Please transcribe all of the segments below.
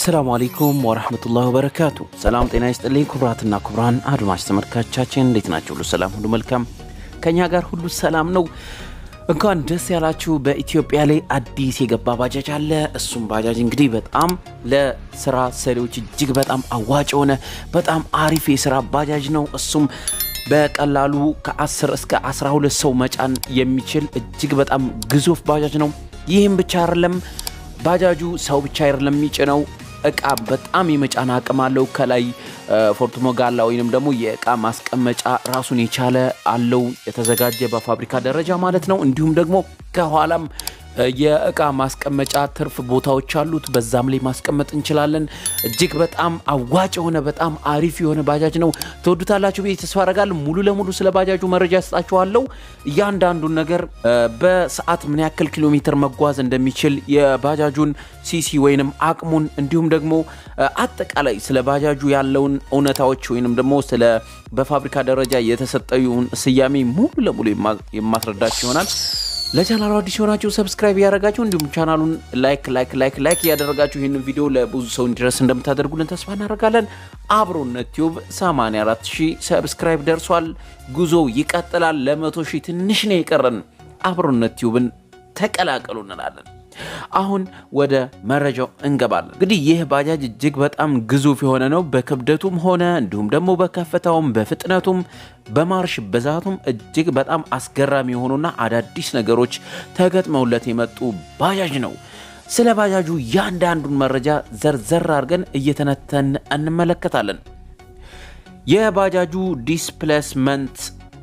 አሰላሙ አለይኩም ወረህመቱላሂ ወበረካቱ። ሰላም ጤና ይስጥልኝ ክቡራትና ክቡራን አድማጭ ተመልካቻችን እንዴት ናቸው? ሁሉ ሰላም፣ ሁሉ መልካም፣ ከኛ ጋር ሁሉ ሰላም ነው። እንኳን ደስ ያላችሁ። በኢትዮጵያ ላይ አዲስ የገባ ባጃጅ አለ። እሱም ባጃጅ እንግዲህ በጣም ለስራ ሰሪዎች እጅግ በጣም አዋጭ የሆነ በጣም አሪፍ የስራ ባጃጅ ነው። እሱም በቀላሉ ከ10 እስከ 12 ሰው መጫን የሚችል እጅግ በጣም ግዙፍ ባጃጅ ነው። ይህም ብቻ አይደለም ባጃጁ ሰው ብቻ አይደለም የሚጭነው እቃ በጣም የመጫን አቅም አለው። ከላይ ፎርትሞጋላ ወይንም ደግሞ የእቃ ማስቀመጫ ራሱን የቻለ አለው የተዘጋጀ በፋብሪካ ደረጃ ማለት ነው። እንዲሁም ደግሞ ከኋላም የእቃ ማስቀመጫ ትርፍ ቦታዎች አሉት። በዛም ላይ ማስቀመጥ እንችላለን። እጅግ በጣም አዋጭ የሆነ በጣም አሪፍ የሆነ ባጃጅ ነው። ትወዱታላችሁ ብዬ ተስፋ አደርጋለሁ። ሙሉ ለሙሉ ስለ ባጃጁ መረጃ ያስጣችኋለሁ። እያንዳንዱን ነገር በሰዓት ምን ያክል ኪሎ ሜትር መጓዝ እንደሚችል የባጃጁን ሲሲ ወይንም አቅሙን እንዲሁም ደግሞ አጠቃላይ ስለ ባጃጁ ያለውን እውነታዎች ወይንም ደግሞ ስለ በፋብሪካ ደረጃ የተሰጠውን ስያሜ ሙሉ ለሙሉ የማስረዳችሁ ይሆናል። ለቻናሉ አዲስ የሆናችሁ ሰብስክራይብ እያደረጋችሁ እንዲሁም ቻናሉን ላይክ ላይክ ላይክ ላይክ እያደረጋችሁ ይህንን ቪዲዮ ለብዙ ሰው እንዲደርስ እንደምታደርጉልን ተስፋ እናደርጋለን። አብሮነት ቲዩብ 84 ሺህ ሰብስክራይብ ደርሷል። ጉዞው ይቀጥላል። ለመቶ ሺህ ትንሽ ነው የቀረን። አብሮነት ቲዩብን ተቀላቀሉ እንላለን። አሁን ወደ መረጃው እንገባለን። እንግዲህ ይህ ባጃጅ እጅግ በጣም ግዙፍ የሆነ ነው። በክብደቱም ሆነ እንዲሁም ደግሞ በከፍታውም በፍጥነቱም በማርሽ ብዛቱም እጅግ በጣም አስገራሚ የሆኑና አዳዲስ ነገሮች ተገጥመውለት የመጡ ባጃጅ ነው። ስለ ባጃጁ ያንዳንዱን መረጃ ዘርዘር አድርገን እየተነተን እንመለከታለን። የባጃጁ ዲስፕሌስመንት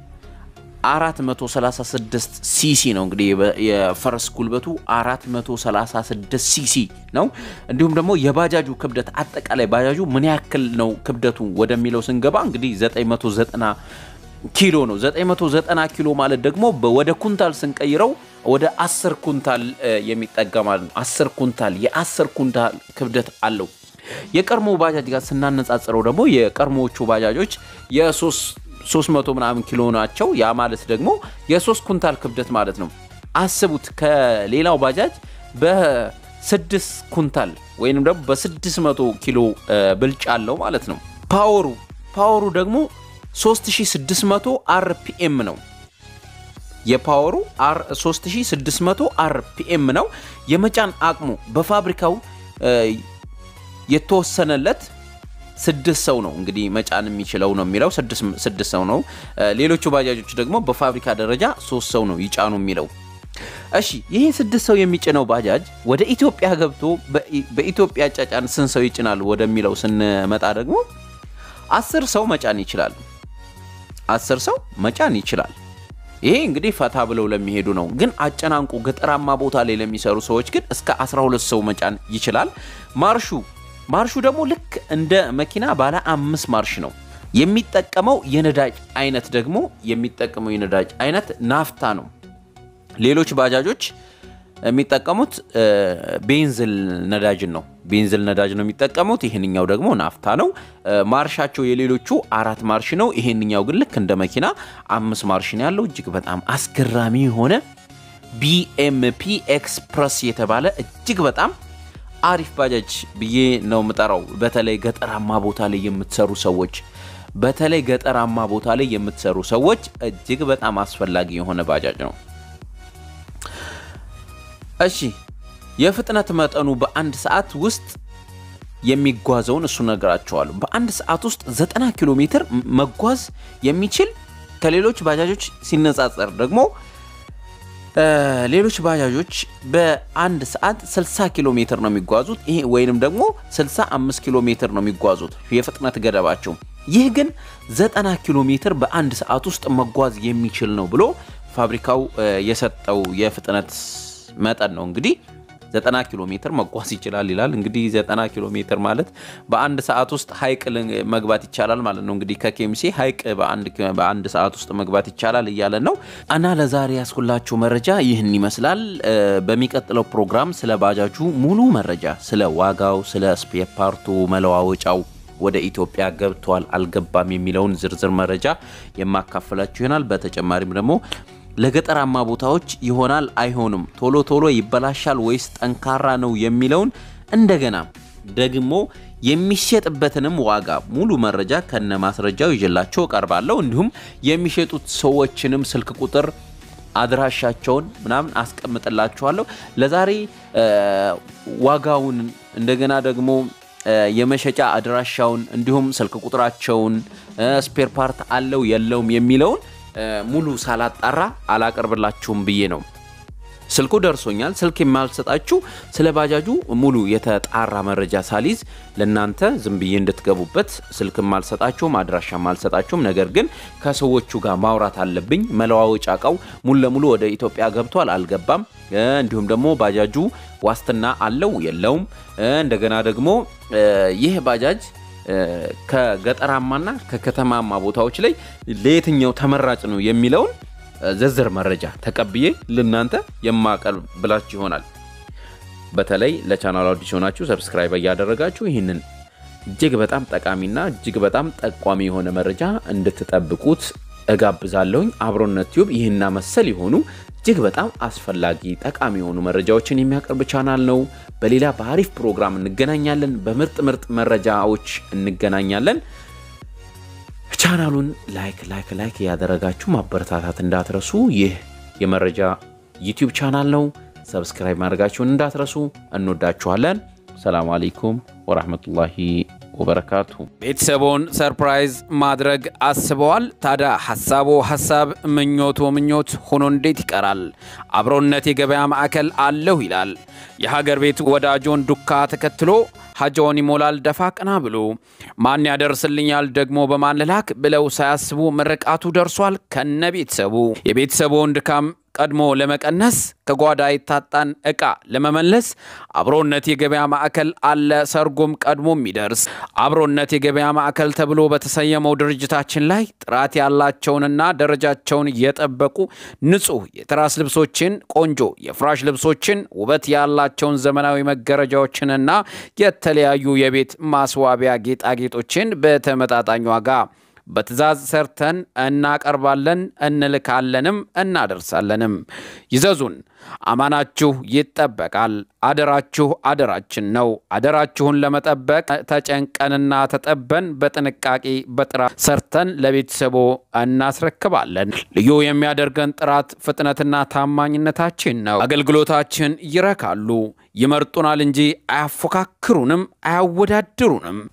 436 ሲሲ ነው። እንግዲህ የፈረስ ጉልበቱ 436 ሲሲ ነው። እንዲሁም ደግሞ የባጃጁ ክብደት አጠቃላይ ባጃጁ ምን ያክል ነው ክብደቱ ወደሚለው ስንገባ እንግዲህ 990 ኪሎ ነው። 990 ኪሎ ማለት ደግሞ ወደ ኩንታል ስንቀይረው ወደ 10 ኩንታል የሚጠጋ ማለት ነው። 10 ኩንታል የ10 ኩንታል ክብደት አለው። የቀድሞ ባጃጅ ጋር ስናነጻጽረው ደግሞ የቀድሞዎቹ ባጃጆች የሶስት 300 ምናምን ኪሎ ናቸው። ያ ማለት ደግሞ የሶስት ኩንታል ክብደት ማለት ነው። አስቡት ከሌላው ባጃጅ በስድስት ኩንታል ወይንም ደግሞ በ600 ኪሎ ብልጫ አለው ማለት ነው። ፓወሩ ፓወሩ ደግሞ 3600 አርፒኤም ነው። የፓወሩ 3600 አርፒኤም ነው። የመጫን አቅሙ በፋብሪካው የተወሰነለት ስድስት ሰው ነው እንግዲህ መጫን የሚችለው ነው የሚለው ስድስት ሰው ነው። ሌሎቹ ባጃጆች ደግሞ በፋብሪካ ደረጃ ሶስት ሰው ነው ይጫኑ የሚለው። እሺ ይሄ ስድስት ሰው የሚጭነው ባጃጅ ወደ ኢትዮጵያ ገብቶ በኢትዮጵያ ጫጫን ስንት ሰው ይጭናል ወደሚለው ስንመጣ ደግሞ አስር ሰው መጫን ይችላል። አስር ሰው መጫን ይችላል። ይሄ እንግዲህ ፈታ ብለው ለሚሄዱ ነው። ግን አጨናንቁ ገጠራማ ቦታ ላይ ለሚሰሩ ሰዎች ግን እስከ 12 ሰው መጫን ይችላል። ማርሹ ማርሹ ደግሞ ልክ እንደ መኪና ባለ አምስት ማርሽ ነው የሚጠቀመው። የነዳጅ አይነት ደግሞ የሚጠቀመው የነዳጅ አይነት ናፍታ ነው። ሌሎች ባጃጆች የሚጠቀሙት ቤንዝል ነዳጅን ነው። ቤንዝል ነዳጅ ነው የሚጠቀሙት። ይህንኛው ደግሞ ናፍታ ነው። ማርሻቸው የሌሎቹ አራት ማርሽ ነው። ይህንኛው ግን ልክ እንደ መኪና አምስት ማርሽ ነው ያለው። እጅግ በጣም አስገራሚ የሆነ ቢኤምፒ ኤክስፕረስ የተባለ እጅግ በጣም አሪፍ ባጃጅ ብዬ ነው የምጠራው። በተለይ ገጠራማ ቦታ ላይ የምትሰሩ ሰዎች በተለይ ገጠራማ ቦታ ላይ የምትሰሩ ሰዎች እጅግ በጣም አስፈላጊ የሆነ ባጃጅ ነው። እሺ የፍጥነት መጠኑ በአንድ ሰዓት ውስጥ የሚጓዘውን እሱ ነገራቸዋለሁ። በአንድ ሰዓት ውስጥ 90 ኪሎ ሜትር መጓዝ የሚችል ከሌሎች ባጃጆች ሲነጻጸር ደግሞ ሌሎች ባጃጆች በአንድ ሰዓት 60 ኪሎ ሜትር ነው የሚጓዙት። ይሄ ወይንም ደግሞ 65 ኪሎ ሜትር ነው የሚጓዙት የፍጥነት ገደባቸው። ይህ ግን 90 ኪሎ ሜትር በአንድ ሰዓት ውስጥ መጓዝ የሚችል ነው ብሎ ፋብሪካው የሰጠው የፍጥነት መጠን ነው። እንግዲህ 90 ኪሎ ሜትር መጓዝ ይችላል ይላል። እንግዲህ 90 ኪሎ ሜትር ማለት በአንድ ሰዓት ውስጥ ሀይቅ መግባት ይቻላል ማለት ነው። እንግዲህ ከኬምሴ ሀይቅ በአንድ ሰዓት ውስጥ መግባት ይቻላል እያለን ነው። እና ለዛሬ ያስኩላችሁ መረጃ ይህን ይመስላል። በሚቀጥለው ፕሮግራም ስለ ባጃጁ ሙሉ መረጃ፣ ስለ ዋጋው፣ ስለ ስፔር ፓርቱ መለዋወጫው ወደ ኢትዮጵያ ገብቷል አልገባም የሚለውን ዝርዝር መረጃ የማካፈላችሁ ይሆናል። በተጨማሪም ደግሞ ለገጠራማ ቦታዎች ይሆናል አይሆንም፣ ቶሎ ቶሎ ይበላሻል ወይስ ጠንካራ ነው የሚለውን እንደገና ደግሞ የሚሸጥበትንም ዋጋ ሙሉ መረጃ ከነ ማስረጃው ይዤላቸው እቀርባለሁ። እንዲሁም የሚሸጡት ሰዎችንም ስልክ ቁጥር አድራሻቸውን ምናምን አስቀምጥላችኋለሁ። ለዛሬ ዋጋውን እንደገና ደግሞ የመሸጫ አድራሻውን እንዲሁም ስልክ ቁጥራቸውን ስፔር ፓርት አለው የለውም የሚለውን ሙሉ ሳላጣራ አላቀርብላችሁም ብዬ ነው። ስልኩ ደርሶኛል። ስልክ የማልሰጣችሁ ስለ ባጃጁ ሙሉ የተጣራ መረጃ ሳሊዝ ለእናንተ ዝም ብዬ እንድትገቡበት ስልክ ማልሰጣችሁም አድራሻ ማልሰጣችሁም። ነገር ግን ከሰዎቹ ጋር ማውራት አለብኝ። መለዋወጫ እቃው ሙሉ ለሙሉ ወደ ኢትዮጵያ ገብቷል አልገባም፣ እንዲሁም ደግሞ ባጃጁ ዋስትና አለው የለውም፣ እንደገና ደግሞ ይህ ባጃጅ ከገጠራማና ከከተማማ ቦታዎች ላይ ለየትኛው ተመራጭ ነው የሚለውን ዝርዝር መረጃ ተቀብዬ ለእናንተ የማቀርብላችሁ ይሆናል። በተለይ ለቻናሉ አዲስ ሆናችሁ ሰብስክራይብ እያደረጋችሁ ይህንን እጅግ በጣም ጠቃሚና እጅግ በጣም ጠቋሚ የሆነ መረጃ እንድትጠብቁት እጋብዛለሁኝ። አብሮነት ቲዩብ ይህና መሰል የሆኑ እጅግ በጣም አስፈላጊ ጠቃሚ የሆኑ መረጃዎችን የሚያቀርብ ቻናል ነው። በሌላ በአሪፍ ፕሮግራም እንገናኛለን። በምርጥ ምርጥ መረጃዎች እንገናኛለን። ቻናሉን ላይክ ላይክ ላይክ እያደረጋችሁ ማበረታታት እንዳትረሱ። ይህ የመረጃ ዩቲዩብ ቻናል ነው። ሰብስክራይብ ማድረጋችሁን እንዳትረሱ። እንወዳችኋለን። ሰላም አለይኩም ወራህመቱላሂ ወበረካቱ። ቤተሰቦን ሰርፕራይዝ ማድረግ አስበዋል? ታዲያ ሐሳቦ ሐሳብ ምኞቶ ምኞት ሆኖ እንዴት ይቀራል? አብሮነት የገበያ ማዕከል አለሁ ይላል። የሀገር ቤት ወዳጆን ዱካ ተከትሎ ሀጃውን ይሞላል ደፋ ቀና ብሎ ማን ያደርስልኛል ደግሞ በማን ልላክ ብለው ሳያስቡ ምርቃቱ ደርሷል ከነ ቤተሰቡ የቤተሰቡን ድካም ቀድሞ ለመቀነስ ከጓዳ የታጣን ዕቃ ለመመለስ አብሮነት የገበያ ማዕከል አለ ሰርጎም ቀድሞ የሚደርስ አብሮነት የገበያ ማዕከል ተብሎ በተሰየመው ድርጅታችን ላይ ጥራት ያላቸውንና ደረጃቸውን የጠበቁ ንጹህ የትራስ ልብሶችን፣ ቆንጆ የፍራሽ ልብሶችን፣ ውበት ያላቸውን ዘመናዊ መጋረጃዎችንና የተለያዩ የቤት ማስዋቢያ ጌጣጌጦችን በተመጣጣኝ ዋጋ በትዕዛዝ ሰርተን እናቀርባለን፣ እንልካለንም እናደርሳለንም። ይዘዙን፣ አማናችሁ ይጠበቃል። አደራችሁ አደራችን ነው። አደራችሁን ለመጠበቅ ተጨንቀንና ተጠበን በጥንቃቄ በጥራት ሰርተን ለቤተሰቦ እናስረክባለን። ልዩ የሚያደርገን ጥራት፣ ፍጥነትና ታማኝነታችን ነው። አገልግሎታችን ይረካሉ፣ ይመርጡናል እንጂ አያፎካክሩንም፣ አያወዳድሩንም።